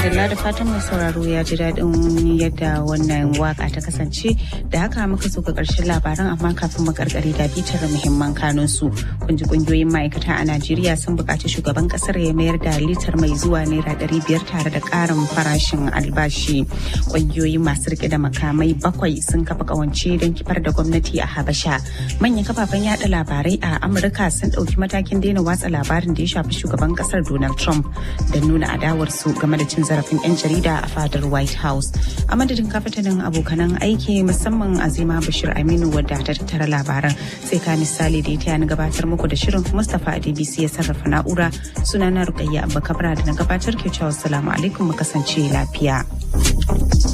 madalla da fatan mai sauraro ya ji daɗin yadda wannan waka ta kasance da haka muka so ga ƙarshen labaran amma kafin mu karkare da bitar muhimman kanun su kun ji kungiyoyin ma'aikata a Najeriya sun buƙaci shugaban ƙasar ya mayar da litar mai zuwa naira ɗari biyar tare da ƙarin farashin albashi kungiyoyi masu rike da makamai bakwai sun kafa ƙawance don kifar da gwamnati a Habasha manyan kafafen yada labarai a Amurka sun ɗauki matakin daina watsa labarin da ya shafi shugaban ƙasar Donald Trump da nuna adawarsu game da cin zarafin 'yan jarida a fadar white house a madadin kafatanin abokanan aiki musamman azima bashir aminu wadda ta tattara labaran sai ka misali da ya taya na gabatar muku da shirin mustapha adbc ya sarrafa na'ura sunana rukayya abba kabra da na gabatar ke cewa salamu alaikum mu kasance lafiya